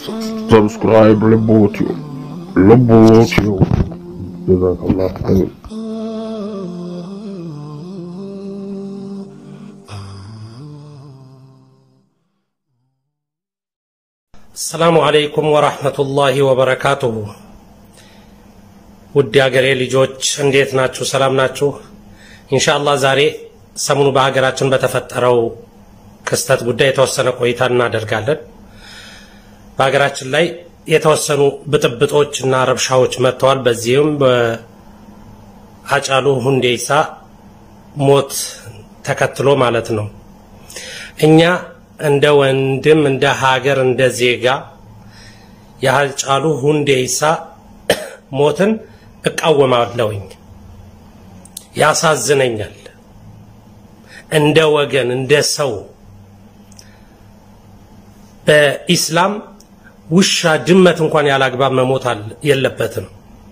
ሰብስክራይብ ልቦትዩ ልቦትዩ ጀዛከላህ ኸይር። አሰላሙ አለይኩም ወራህመቱላሂ ወበረካቱሁ። ውድ የአገሬ ልጆች እንዴት ናችሁ? ሰላም ናችሁ? ኢንሻአላህ ዛሬ ሰሞኑ በሀገራችን በተፈጠረው ክስተት ጉዳይ የተወሰነ ቆይታ እናደርጋለን። በሀገራችን ላይ የተወሰኑ ብጥብጦች እና ረብሻዎች መጥተዋል። በዚህም በአጫሉ ሁንዴሳ ሞት ተከትሎ ማለት ነው እኛ እንደ ወንድም እንደ ሀገር እንደ ዜጋ የሀጫሉ ሁንዴሳ ሞትን እቃወማለሁኝ። ያሳዝነኛል። እንደ ወገን እንደ ሰው በኢስላም ውሻ ድመት እንኳን ያላግባብ መሞት የለበትም።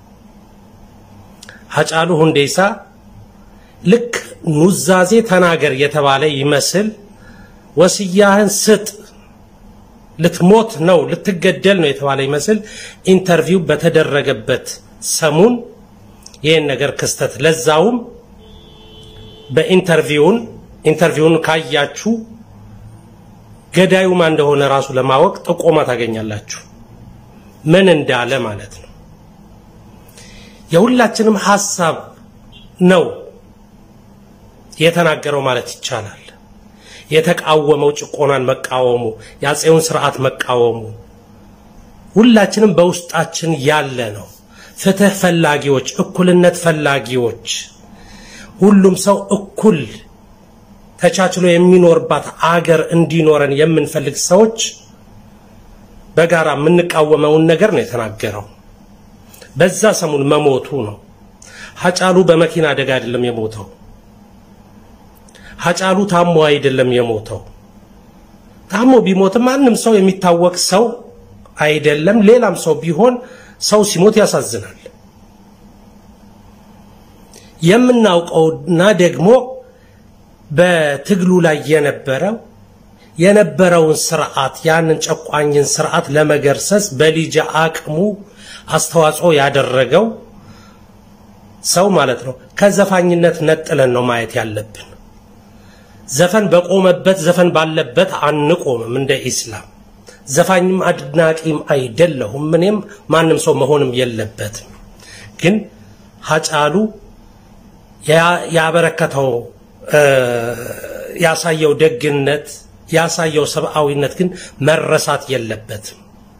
ሀጫሉ ሁንዴሳ ልክ ኑዛዜ ተናገር የተባለ ይመስል ወስያህን ስጥ ልትሞት ነው ልትገደል ነው የተባለ ይመስል ኢንተርቪው በተደረገበት ሰሙን ይህን ነገር ክስተት ለዛውም በኢንተርቪውን ኢንተርቪውን ካያችሁ ገዳዩ ማን እንደሆነ ራሱ ለማወቅ ጥቆማ ታገኛላችሁ። ምን እንዳለ ማለት ነው። የሁላችንም ሀሳብ ነው የተናገረው ማለት ይቻላል። የተቃወመው ጭቆናን መቃወሙ፣ የአፄውን ስርዓት መቃወሙ ሁላችንም በውስጣችን ያለ ነው። ፍትህ ፈላጊዎች፣ እኩልነት ፈላጊዎች፣ ሁሉም ሰው እኩል ተቻችሎ የሚኖርባት አገር እንዲኖረን የምንፈልግ ሰዎች በጋራ የምንቃወመውን ነገር ነው የተናገረው። በዛ ሰሙን መሞቱ ነው። ሀጫሉ በመኪና አደጋ አይደለም የሞተው። ሀጫሉ ታሞ አይደለም የሞተው። ታሞ ቢሞትም ማንም ሰው የሚታወቅ ሰው አይደለም። ሌላም ሰው ቢሆን ሰው ሲሞት ያሳዝናል። የምናውቀውና ደግሞ በትግሉ ላይ የነበረው የነበረውን ስርዓት ያንን ጨቋኝን ስርዓት ለመገርሰስ በልጅ አቅሙ አስተዋጽኦ ያደረገው ሰው ማለት ነው። ከዘፋኝነት ነጥለን ነው ማየት ያለብን። ዘፈን በቆመበት ዘፈን ባለበት አንቆምም። እንደ ኢስላም ዘፋኝም አድናቂም አይደለሁም። እኔም ማንም ሰው መሆንም የለበትም። ግን ሀጫሉ ያበረከተው ያሳየው ደግነት ያሳየው ሰብአዊነት ግን መረሳት የለበትም።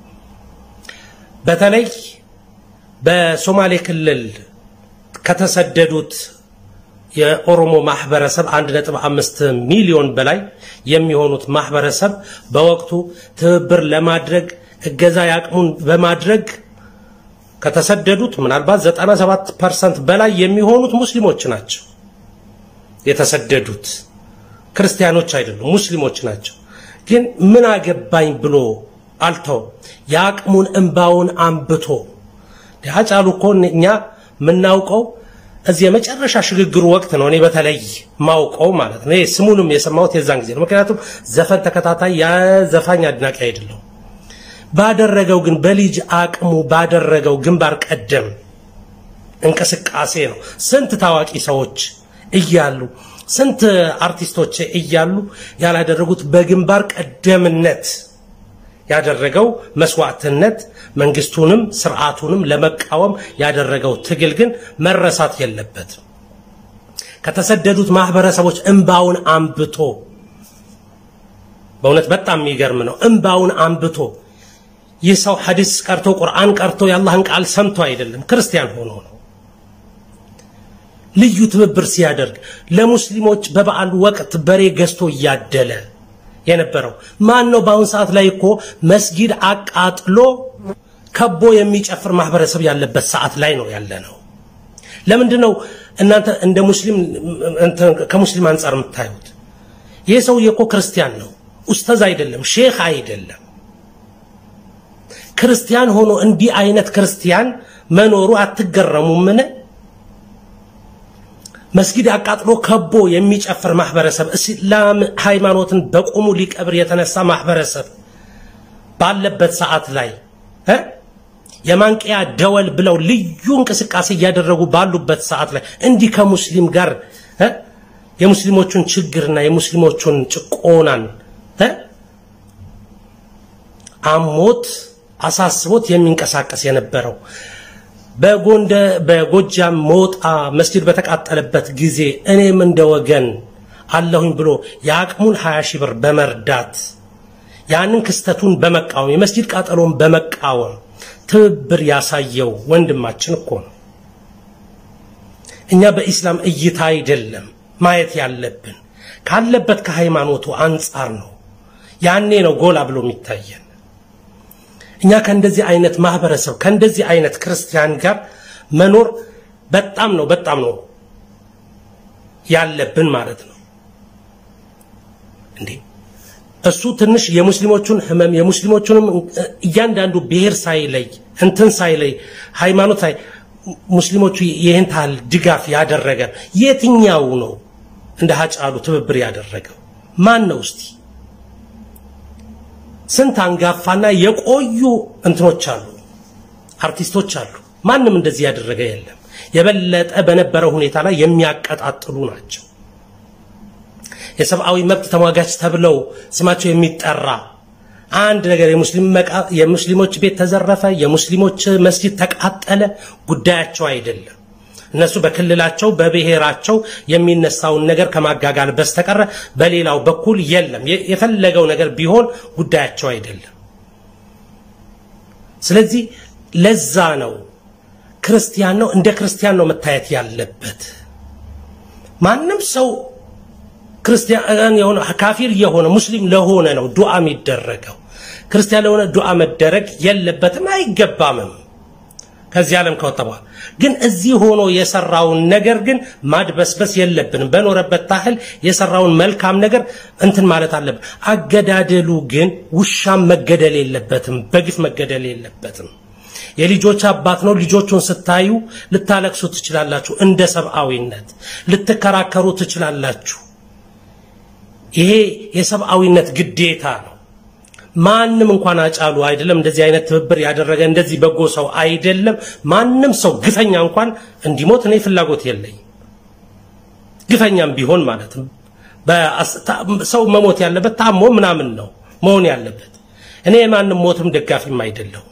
በተለይ በሶማሌ ክልል ከተሰደዱት የኦሮሞ ማህበረሰብ 1.5 ሚሊዮን በላይ የሚሆኑት ማህበረሰብ በወቅቱ ትብብር ለማድረግ እገዛ ያቅሙን በማድረግ ከተሰደዱት ምናልባት 97% በላይ የሚሆኑት ሙስሊሞች ናቸው። የተሰደዱት ክርስቲያኖች አይደሉም፣ ሙስሊሞች ናቸው። ግን ምን አገባኝ ብሎ አልተው የአቅሙን እንባውን አንብቶ ሀጫሉ እኮ እኛ የምናውቀው እዚህ የመጨረሻ ሽግግሩ ወቅት ነው። እኔ በተለይ ማውቀው ማለት ነው። ስሙንም የሰማሁት የዛን ጊዜ ነው። ምክንያቱም ዘፈን ተከታታይ የዘፋኝ አድናቂ አይደለሁም። ባደረገው ግን በልጅ አቅሙ ባደረገው ግንባር ቀደም እንቅስቃሴ ነው። ስንት ታዋቂ ሰዎች እያሉ ስንት አርቲስቶች እያሉ ያላደረጉት በግንባር ቀደምነት ያደረገው መስዋዕትነት መንግስቱንም ስርዓቱንም ለመቃወም ያደረገው ትግል ግን መረሳት የለበትም። ከተሰደዱት ማህበረሰቦች እንባውን አንብቶ በእውነት በጣም የሚገርም ነው። እንባውን አንብቶ ይህ ሰው ሐዲስ ቀርቶ ቁርአን ቀርቶ የአላህን ቃል ሰምቶ አይደለም፣ ክርስቲያን ሆኖ ነው። ልዩ ትብብር ሲያደርግ ለሙስሊሞች በበዓሉ ወቅት በሬ ገዝቶ እያደለ የነበረው ማን ነው? በአሁን ሰዓት ላይ እኮ መስጊድ አቃጥሎ ከቦ የሚጨፍር ማህበረሰብ ያለበት ሰዓት ላይ ነው ያለ ነው። ለምንድን ነው እናንተ እንደ ሙስሊም ከሙስሊም አንጻር የምታዩት? ይህ ሰውዬ እኮ ክርስቲያን ነው፣ ኡስታዝ አይደለም፣ ሼክ አይደለም። ክርስቲያን ሆኖ እንዲህ አይነት ክርስቲያን መኖሩ አትገረሙምን? መስጊድ አቃጥሎ ከቦ የሚጨፍር ማህበረሰብ፣ እስላም ሃይማኖትን በቁሙ ሊቀብር የተነሳ ማህበረሰብ ባለበት ሰዓት ላይ እ የማንቂያ ደወል ብለው ልዩ እንቅስቃሴ እያደረጉ ባሉበት ሰዓት ላይ እንዲህ ከሙስሊም ጋር እ የሙስሊሞቹን ችግርና የሙስሊሞቹን ጭቆናን እ አሞት አሳስቦት የሚንቀሳቀስ የነበረው በጎንደ በጎጃም ሞጣ መስጊድ በተቃጠለበት ጊዜ እኔም እንደ ወገን አለሁኝ ብሎ የአቅሙን 20 ሺህ ብር በመርዳት ያንን ክስተቱን በመቃወም የመስጊድ ቃጠሎን በመቃወም ትብብር ያሳየው ወንድማችን እኮ ነው። እኛ በኢስላም እይታ አይደለም ማየት ያለብን ካለበት ከሃይማኖቱ አንጻር ነው። ያኔ ነው ጎላ ብሎ የሚታየን። እኛ ከእንደዚህ አይነት ማህበረሰብ ከእንደዚህ አይነት ክርስቲያን ጋር መኖር በጣም ነው በጣም ነው ያለብን ማለት ነው። እንዴ እሱ ትንሽ የሙስሊሞቹን ህመም የሙስሊሞቹንም እያንዳንዱ ብሔር ሳይለይ እንትን ሳይለይ ሃይማኖት ሳይ ሙስሊሞቹ ይህን ታህል ድጋፍ ያደረገ የትኛው ነው? እንደ ሀጫሉ ትብብር ያደረገው ማን ነው? እስቲ ስንት አንጋፋና የቆዩ እንትኖች አሉ፣ አርቲስቶች አሉ። ማንም እንደዚህ ያደረገ የለም። የበለጠ በነበረው ሁኔታ ላይ የሚያቀጣጥሉ ናቸው። የሰብአዊ መብት ተሟጋች ተብለው ስማቸው የሚጠራ አንድ ነገር የሙስሊሞች ቤት ተዘረፈ፣ የሙስሊሞች መስጂድ ተቃጠለ ጉዳያቸው አይደለም። እነሱ በክልላቸው በብሔራቸው የሚነሳውን ነገር ከማጋጋል በስተቀረ በሌላው በኩል የለም። የፈለገው ነገር ቢሆን ጉዳያቸው አይደለም። ስለዚህ ለዛ ነው ክርስቲያን ነው እንደ ክርስቲያን ነው መታየት ያለበት። ማንም ሰው ክርስቲያን የሆነ ካፊር የሆነ ሙስሊም ለሆነ ነው ዱዓ የሚደረገው። ክርስቲያን ለሆነ ዱዓ መደረግ የለበትም አይገባምም። ከዚህ ዓለም ከወጣ በኋላ ግን እዚህ ሆኖ የሰራውን ነገር ግን ማድበስበስ የለብንም። በኖረበት ታህል የሰራውን መልካም ነገር እንትን ማለት አለብን። አገዳደሉ ግን ውሻም መገደል የለበትም፣ በግፍ መገደል የለበትም። የልጆች አባት ነው። ልጆቹን ስታዩ ልታለቅሱ ትችላላችሁ፣ እንደ ሰብአዊነት ልትከራከሩ ትችላላችሁ። ይሄ የሰብአዊነት ግዴታ ነው። ማንም እንኳን አጫሉ አይደለም እንደዚህ አይነት ትብብር ያደረገ እንደዚህ በጎ ሰው አይደለም። ማንም ሰው ግፈኛ እንኳን እንዲሞት እኔ ፍላጎት የለኝም። ግፈኛም ቢሆን ማለት ነው ሰው መሞት ያለበት ታሞ ምናምን ነው መሆን ያለበት። እኔ የማንም ሞትም ደጋፊም አይደለሁም።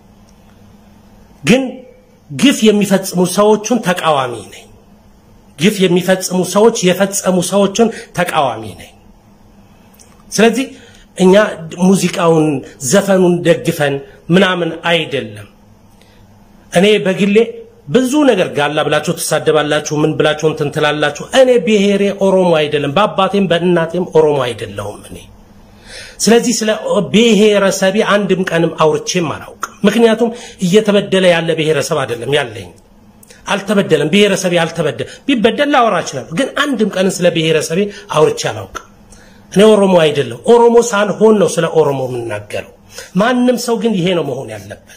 ግን ግፍ የሚፈጽሙ ሰዎችን ተቃዋሚ ነኝ። ግፍ የሚፈጽሙ ሰዎች የፈጸሙ ሰዎችን ተቃዋሚ ነኝ። ስለዚህ እኛ ሙዚቃውን ዘፈኑን ደግፈን ምናምን አይደለም። እኔ በግሌ ብዙ ነገር ጋላ ብላችሁ ትሳደባላችሁ፣ ምን ብላችሁ እንትን ትላላችሁ። እኔ ብሔሬ ኦሮሞ አይደለም፣ በአባቴም በእናቴም ኦሮሞ አይደለሁም እኔ። ስለዚህ ስለ ብሔረሰቤ አንድም ቀንም አውርቼም አላውቅም። ምክንያቱም እየተበደለ ያለ ብሔረሰብ አይደለም ያለኝ። አልተበደለም፣ ብሔረሰቤ አልተበደለም። ቢበደል ላወራ እችላለሁ፣ ግን አንድም ቀን ስለ ብሔረሰቤ አውርቼ አላውቅም። እኔ ኦሮሞ አይደለም። ኦሮሞ ሳልሆን ነው ስለ ኦሮሞ የምናገረው። ማንም ሰው ግን ይሄ ነው መሆን ያለበት።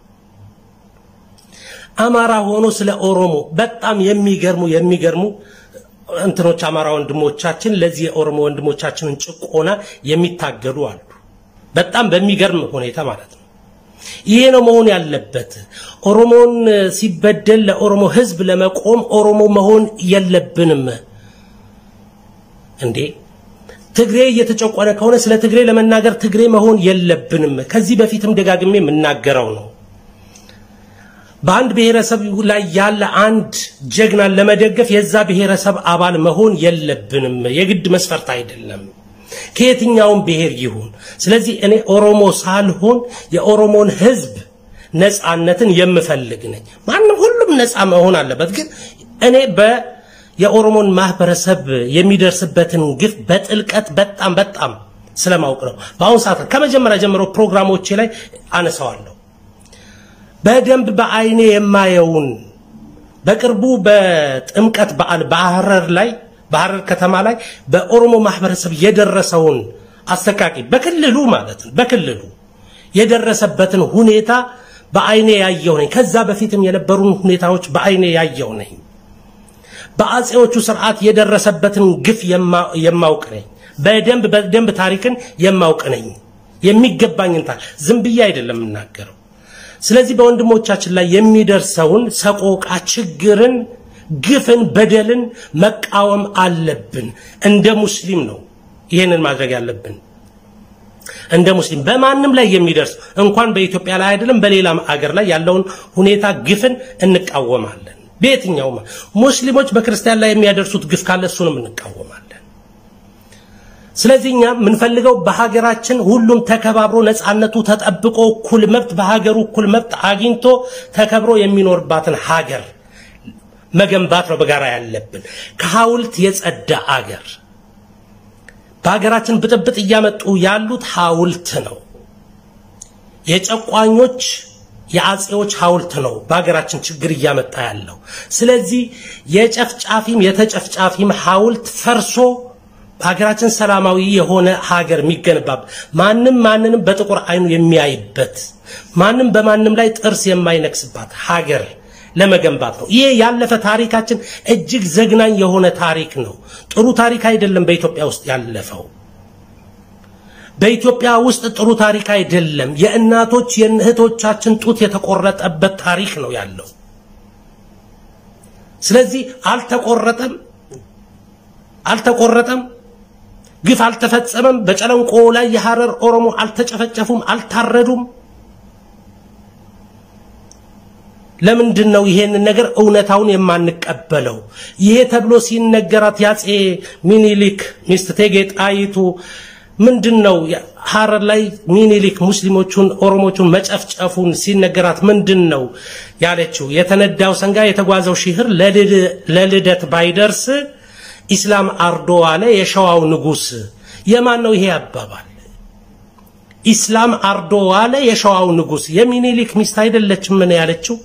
አማራ ሆኖ ስለ ኦሮሞ በጣም የሚገርሙ የሚገርሙ እንትኖች አማራ ወንድሞቻችን ለዚህ የኦሮሞ ወንድሞቻችንን ጭቆና የሚታገሉ አሉ። በጣም በሚገርም ሁኔታ ማለት ነው። ይሄ ነው መሆን ያለበት። ኦሮሞን ሲበደል ለኦሮሞ ሕዝብ ለመቆም ኦሮሞ መሆን የለብንም እንዴ። ትግሬ እየተጨቆነ ከሆነ ስለ ትግሬ ለመናገር ትግሬ መሆን የለብንም። ከዚህ በፊትም ደጋግሜ የምናገረው ነው። በአንድ ብሔረሰብ ላይ ያለ አንድ ጀግናን ለመደገፍ የዛ ብሔረሰብ አባል መሆን የለብንም። የግድ መስፈርት አይደለም፣ ከየትኛውም ብሔር ይሁን። ስለዚህ እኔ ኦሮሞ ሳልሆን የኦሮሞን ህዝብ ነፃነትን የምፈልግ ነኝ። ማንም ሁሉም ነፃ መሆን አለበት። ግን እኔ በ የኦሮሞን ማህበረሰብ የሚደርስበትን ግፍ በጥልቀት በጣም በጣም ስለማውቅ ነው። በአሁኑ ሰዓት ከመጀመሪያ ጀምሮ ፕሮግራሞቼ ላይ አነሳዋለሁ። በደንብ በአይኔ የማየውን በቅርቡ በጥምቀት በዓል በሐረር ላይ በሐረር ከተማ ላይ በኦሮሞ ማህበረሰብ የደረሰውን አሰቃቂ በክልሉ ማለት ነው በክልሉ የደረሰበትን ሁኔታ በአይኔ ያየው ነኝ። ከዛ በፊትም የነበሩን ሁኔታዎች በአይኔ ያየው ነኝ። በአጼዎቹ ስርዓት የደረሰበትን ግፍ የማውቅ ነኝ። በደንብ በደንብ ታሪክን የማውቅ ነኝ። የሚገባኝን ታሪክ ዝም ብዬ አይደለም የምናገረው። ስለዚህ በወንድሞቻችን ላይ የሚደርሰውን ሰቆቃ፣ ችግርን፣ ግፍን፣ በደልን መቃወም አለብን። እንደ ሙስሊም ነው ይህንን ማድረግ ያለብን። እንደ ሙስሊም በማንም ላይ የሚደርስ እንኳን በኢትዮጵያ ላይ አይደለም በሌላም አገር ላይ ያለውን ሁኔታ ግፍን እንቃወማለን። በየትኛውም ሙስሊሞች በክርስቲያን ላይ የሚያደርሱት ግፍ ካለ እሱንም እንቃወማለን። ስለዚህ እኛ የምንፈልገው በሀገራችን ሁሉም ተከባብሮ ነፃነቱ ተጠብቆ እኩል መብት በሀገሩ እኩል መብት አግኝቶ ተከብሮ የሚኖርባትን ሀገር መገንባት ነው በጋራ ያለብን። ከሐውልት የጸዳ አገር በሀገራችን ብጥብጥ እያመጡ ያሉት ሐውልት ነው። የጨቋኞች የአጼዎች ሐውልት ነው በሀገራችን ችግር እያመጣ ያለው። ስለዚህ የጨፍጫፊም የተጨፍጫፊም ሐውልት ፈርሶ በሀገራችን ሰላማዊ የሆነ ሀገር የሚገነባበት ማንም ማንንም በጥቁር አይኑ የሚያይበት ማንም በማንም ላይ ጥርስ የማይነክስባት ሀገር ለመገንባት ነው። ይሄ ያለፈ ታሪካችን እጅግ ዘግናኝ የሆነ ታሪክ ነው። ጥሩ ታሪክ አይደለም በኢትዮጵያ ውስጥ ያለፈው። በኢትዮጵያ ውስጥ ጥሩ ታሪክ አይደለም። የእናቶች የእህቶቻችን ጡት የተቆረጠበት ታሪክ ነው ያለው። ስለዚህ አልተቆረጠም አልተቆረጠም፣ ግፍ አልተፈጸመም። በጨለንቆ ላይ የሐረር ኦሮሞ አልተጨፈጨፉም፣ አልታረዱም። ለምንድን ነው ይሄንን ነገር እውነታውን የማንቀበለው? ይሄ ተብሎ ሲነገራት ያጼ ሚኒሊክ ሚስት እቴጌ ጣይቱ ምንድን ነው ሐረር ላይ ሚኒሊክ ሙስሊሞቹን ኦሮሞቹን መጨፍጨፉን ሲነገራት ምንድን ነው ያለችው? የተነዳው ሰንጋ የተጓዘው ሺህር ለልደት ባይደርስ ኢስላም አርዶ አለ የሸዋው ንጉስ። የማን ነው ይሄ አባባል? ኢስላም አርዶ አለ የሸዋው ንጉስ። የሚኒሊክ ሚስት አይደለችም ምን ያለችው?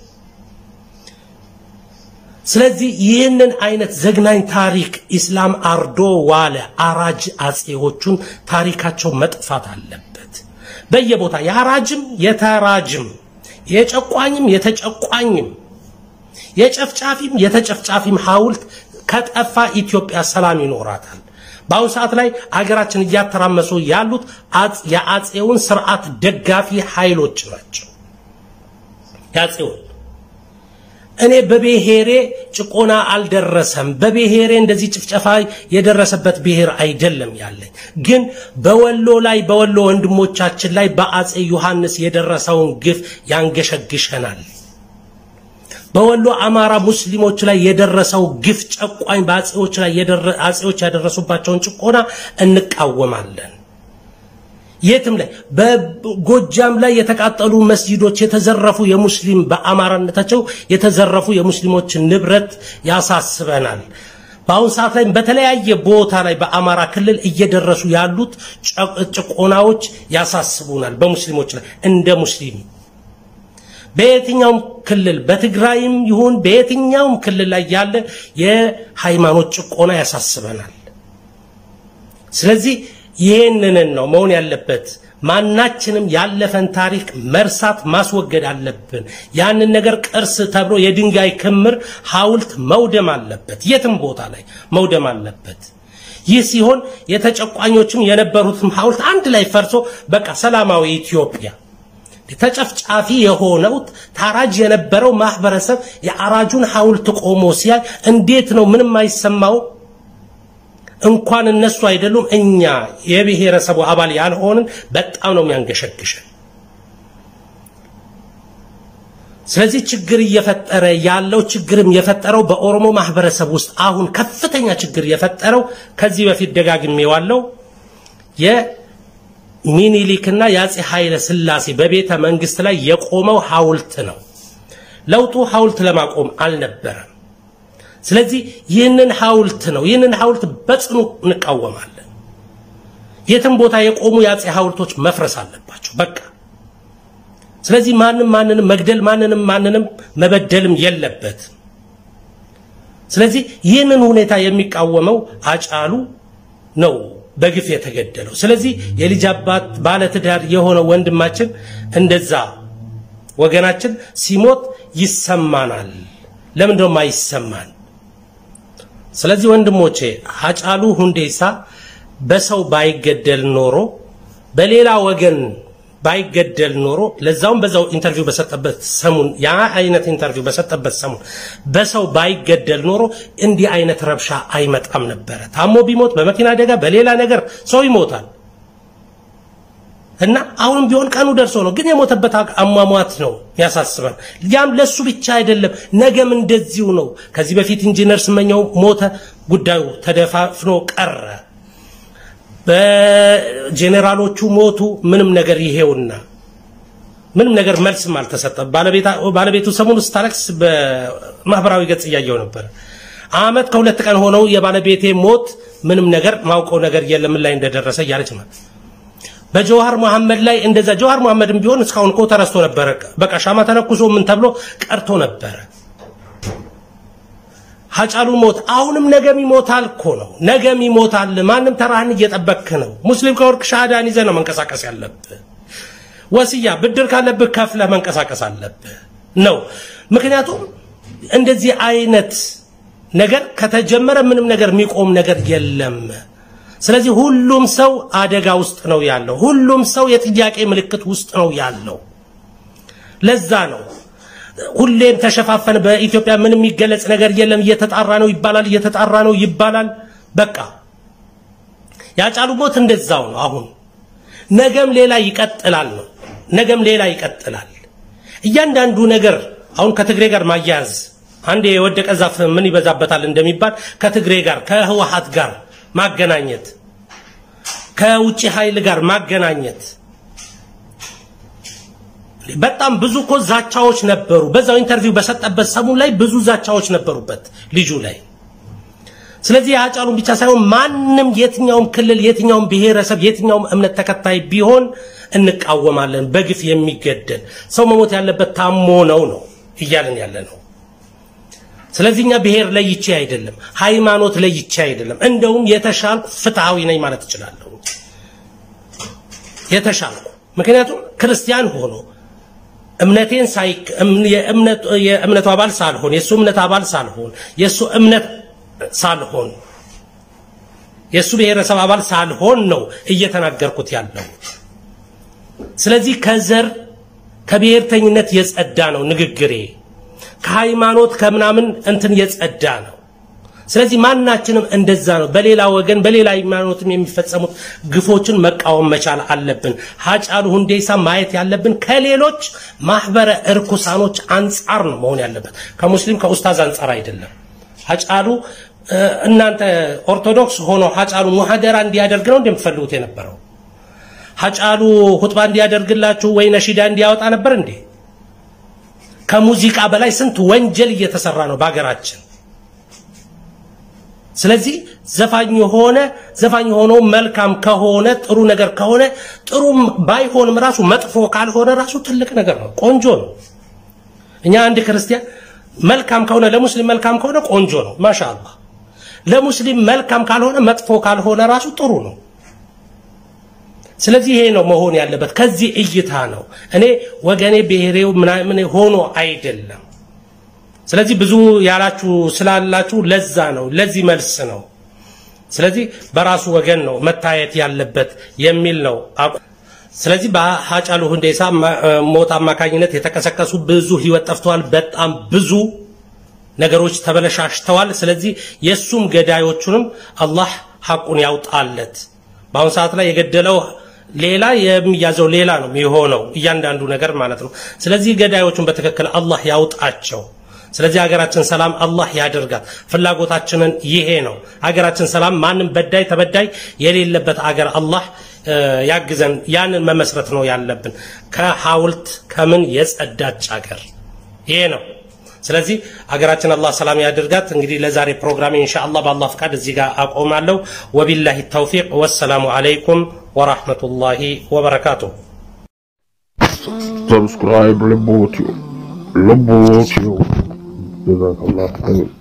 ስለዚህ ይህንን አይነት ዘግናኝ ታሪክ ኢስላም አርዶ ዋለ አራጅ አጼዎቹን ታሪካቸው መጥፋት አለበት። በየቦታ የአራጅም የተራጅም የጨቋኝም የተጨቋኝም የጨፍጫፊም የተጨፍጫፊም ሐውልት ከጠፋ ኢትዮጵያ ሰላም ይኖራታል። በአሁኑ ሰዓት ላይ አገራችን እያተራመሱ ያሉት የአጼውን ስርዓት ደጋፊ ኃይሎች ናቸው። የአጼውን እኔ በብሔሬ ጭቆና አልደረሰም፣ በብሔሬ እንደዚህ ጭፍጨፋ የደረሰበት ብሔር አይደለም ያለኝ። ግን በወሎ ላይ በወሎ ወንድሞቻችን ላይ በአጼ ዮሐንስ የደረሰውን ግፍ ያንገሸግሸናል። በወሎ አማራ ሙስሊሞች ላይ የደረሰው ግፍ ጨቋኝ በአጼዎች ላይ አጼዎች ያደረሱባቸውን ጭቆና እንቃወማለን። የትም ላይ በጎጃም ላይ የተቃጠሉ መስጂዶች የተዘረፉ የሙስሊም በአማራነታቸው የተዘረፉ የሙስሊሞችን ንብረት ያሳስበናል። በአሁን ሰዓት ላይ በተለያየ ቦታ ላይ በአማራ ክልል እየደረሱ ያሉት ጭቆናዎች ያሳስቡናል። በሙስሊሞች ላይ እንደ ሙስሊም በየትኛውም ክልል በትግራይም ይሁን በየትኛውም ክልል ላይ ያለ የሃይማኖት ጭቆና ያሳስበናል። ስለዚህ ይህንን ነው መሆን ያለበት። ማናችንም ያለፈን ታሪክ መርሳት ማስወገድ አለብን። ያንን ነገር ቅርስ ተብሎ የድንጋይ ክምር ሐውልት መውደም አለበት። የትም ቦታ ላይ መውደም አለበት። ይህ ሲሆን የተጨቋኞችም የነበሩትም ሐውልት አንድ ላይ ፈርሶ በቃ ሰላማዊ ኢትዮጵያ ተጨፍጫፊ የሆነው ታራጅ የነበረው ማህበረሰብ የአራጁን ሐውልት ቆሞ ሲያይ እንዴት ነው ምንም አይሰማው? እንኳን እነሱ አይደሉም እኛ የብሔረሰቡ አባል ያልሆንን በጣም ነው የሚያንገሸግሸን። ስለዚህ ችግር እየፈጠረ ያለው ችግርም የፈጠረው በኦሮሞ ማህበረሰብ ውስጥ አሁን ከፍተኛ ችግር የፈጠረው ከዚህ በፊት ደጋግሜዋለሁ የሚኒሊክና የአጼ ኃይለ ሥላሴ በቤተ መንግስት ላይ የቆመው ሐውልት ነው። ለውጡ ሐውልት ለማቆም አልነበረም። ስለዚህ ይህንን ሐውልት ነው ይህንን ሐውልት በጽኑ እንቃወማለን። የትም ቦታ የቆሙ የአጼ ሐውልቶች መፍረስ አለባቸው። በቃ ስለዚህ ማንም ማንንም መግደል ማንንም ማንንም መበደልም የለበት። ስለዚህ ይህንን ሁኔታ የሚቃወመው አጫሉ ነው በግፍ የተገደለው። ስለዚህ የልጅ አባት ባለትዳር የሆነው ወንድማችን እንደዛ ወገናችን ሲሞት ይሰማናል። ለምን ደሞ አይሰማን? ስለዚህ ወንድሞቼ ሃጫሉ ሁንዴሳ በሰው ባይገደል ኖሮ በሌላ ወገን ባይገደል ኖሮ ለዛውም በዛው ኢንተርቪው በሰጠበት ሰሙን ያ አይነት ኢንተርቪው በሰጠበት ሰሙን በሰው ባይገደል ኖሮ እንዲህ አይነት ረብሻ አይመጣም ነበረ። ታሞ ቢሞት በመኪና አደጋ በሌላ ነገር ሰው ይሞታል እና አሁንም ቢሆን ቀኑ ደርሶ ነው። ግን የሞተበት አሟሟት ነው ያሳስበን። ያም ለሱ ብቻ አይደለም፣ ነገም እንደዚሁ ነው። ከዚህ በፊት ኢንጂነር ስመኘው ሞተ፣ ጉዳዩ ተደፋፍኖ ቀረ። በጄኔራሎቹ ሞቱ፣ ምንም ነገር ይሄውና ምንም ነገር መልስም አልተሰጠም። ባለቤቱ ሰሞኑን ስታለቅስ በማህበራዊ ገጽ እያየው ነበር። አመት ከሁለት ቀን ሆነው የባለቤቴ ሞት ምንም ነገር ማውቀው ነገር የለም ምን ላይ እንደደረሰ እያለች ነው። በጀዋሃር መሐመድ ላይ እንደዛ ጀዋሃር መሐመድም ቢሆን እስካሁን እኮ ተረስቶ ነበረ። በቃ ሻማ ተነኩሶ ምን ተብሎ ቀርቶ ነበረ። ሀጫሉ ሞት አሁንም ነገም ይሞታል እኮ ነው። ነገም ይሞታል። ማንም ተራህን እየጠበክ ነው። ሙስሊም ከወርቅ ሻሃዳን ይዘህ ነው መንቀሳቀስ ያለብህ። ወስያ ብድር ካለብህ ከፍለህ መንቀሳቀስ አለብህ ነው። ምክንያቱም እንደዚህ አይነት ነገር ከተጀመረ ምንም ነገር የሚቆም ነገር የለም። ስለዚህ ሁሉም ሰው አደጋ ውስጥ ነው ያለው። ሁሉም ሰው የጥያቄ ምልክት ውስጥ ነው ያለው። ለዛ ነው ሁሌም ተሸፋፈን። በኢትዮጵያ ምንም የሚገለጽ ነገር የለም። እየተጣራ ነው ይባላል፣ እየተጣራ ነው ይባላል። በቃ ያጫሉ ሞት እንደዛው ነው። አሁን ነገም ሌላ ይቀጥላል ነው። ነገም ሌላ ይቀጥላል። እያንዳንዱ ነገር አሁን ከትግሬ ጋር ማያያዝ አንድ የወደቀ ዛፍ ምን ይበዛበታል እንደሚባል ከትግሬ ጋር ከህወሓት ጋር ማገናኘት ከውጭ ኃይል ጋር ማገናኘት በጣም ብዙ እኮ ዛቻዎች ነበሩ። በዛው ኢንተርቪው በሰጠበት ሰሙን ላይ ብዙ ዛቻዎች ነበሩበት ልጁ ላይ። ስለዚህ የሀጫሉን ብቻ ሳይሆን ማንም የትኛውም ክልል፣ የትኛውም ብሔረሰብ፣ የትኛውም እምነት ተከታይ ቢሆን እንቃወማለን። በግፍ የሚገደል ሰው መሞት ያለበት ታሞ ነው ነው እያለን ያለ ነው። ስለዚህ እኛ ብሔር ለይቼ አይደለም፣ ሃይማኖት ለይቼ አይደለም። እንደውም የተሻልኩ ፍትሃዊ ነኝ ማለት እችላለሁ። የተሻልኩ ምክንያቱም ክርስቲያን ሆኖ እምነቴን ሳይ የእምነቱ አባል ሳልሆን የእሱ እምነት አባል ሳልሆን የእሱ እምነት ሳልሆን የእሱ ብሔረሰብ አባል ሳልሆን ነው እየተናገርኩት ያለው። ስለዚህ ከዘር ከብሔርተኝነት የጸዳ ነው ንግግሬ። ከሃይማኖት ከምናምን እንትን የጸዳ ነው። ስለዚህ ማናችንም እንደዛ ነው። በሌላ ወገን በሌላ ሃይማኖትም የሚፈጸሙት ግፎችን መቃወም መቻል አለብን። ሀጫሉ ሁንዴሳ ማየት ያለብን ከሌሎች ማህበረ እርኩሳኖች አንጻር ነው መሆን ያለበት፣ ከሙስሊም ከኡስታዝ አንጻር አይደለም። ሀጫሉ እናንተ ኦርቶዶክስ ሆኖ ሀጫሉ ሙሐደራ እንዲያደርግ ነው እንደምትፈልጉት የነበረው? ሀጫሉ ሁጥባ እንዲያደርግላችሁ ወይ ነሺዳ እንዲያወጣ ነበር እንዴ? ከሙዚቃ በላይ ስንት ወንጀል እየተሰራ ነው በሀገራችን። ስለዚህ ዘፋኝ የሆነ ዘፋኝ ሆኖ መልካም ከሆነ ጥሩ ነገር ከሆነ ጥሩም ባይሆንም ራሱ መጥፎ ካልሆነ ራሱ ትልቅ ነገር ነው፣ ቆንጆ ነው። እኛ አንድ ክርስቲያን መልካም ከሆነ ለሙስሊም መልካም ከሆነ ቆንጆ ነው፣ ማሻአላህ። ለሙስሊም መልካም ካልሆነ መጥፎ ካልሆነ ራሱ ጥሩ ነው። ስለዚህ ይሄ ነው መሆን ያለበት። ከዚህ እይታ ነው እኔ ወገኔ ብሔሬው ምናምን ሆኖ አይደለም። ስለዚህ ብዙ ያላችሁ ስላላችሁ ለዛ ነው ለዚህ መልስ ነው። ስለዚህ በራሱ ወገን ነው መታየት ያለበት የሚል ነው። ስለዚህ በሀጫሉ ሁንዴሳ ሞት አማካኝነት የተቀሰቀሱ ብዙ ህይወት ጠፍተዋል። በጣም ብዙ ነገሮች ተበለሻሽተዋል። ስለዚህ የእሱም ገዳዮቹንም አላህ ሐቁን ያውጣለት። በአሁኑ ሰዓት ላይ የገደለው ሌላ የሚያዘው ሌላ ነው የሚሆነው እያንዳንዱ ነገር ማለት ነው። ስለዚህ ገዳዮቹን በትክክል አላህ ያውጣቸው። ስለዚህ ሀገራችን ሰላም አላህ ያደርጋት። ፍላጎታችንን ይሄ ነው። ሀገራችን ሰላም፣ ማንም በዳይ ተበዳይ የሌለበት አገር አላህ ያግዘን። ያንን መመስረት ነው ያለብን። ከሐውልት ከምን የጸዳች አገር ይሄ ነው። ስለዚህ ሀገራችን አላህ ሰላም ያደርጋት። እንግዲህ ለዛሬ ፕሮግራሜ ኢንሻአላህ በአላህ ፍቃድ እዚህ ጋር አቆማለሁ። ወቢላሂ ተውፊቅ ወሰላሙ አለይኩም ወራህመቱላሂ ወበረካቱሁ። Subscribe Lebotio. Lebotio. Jazakallah. Amin.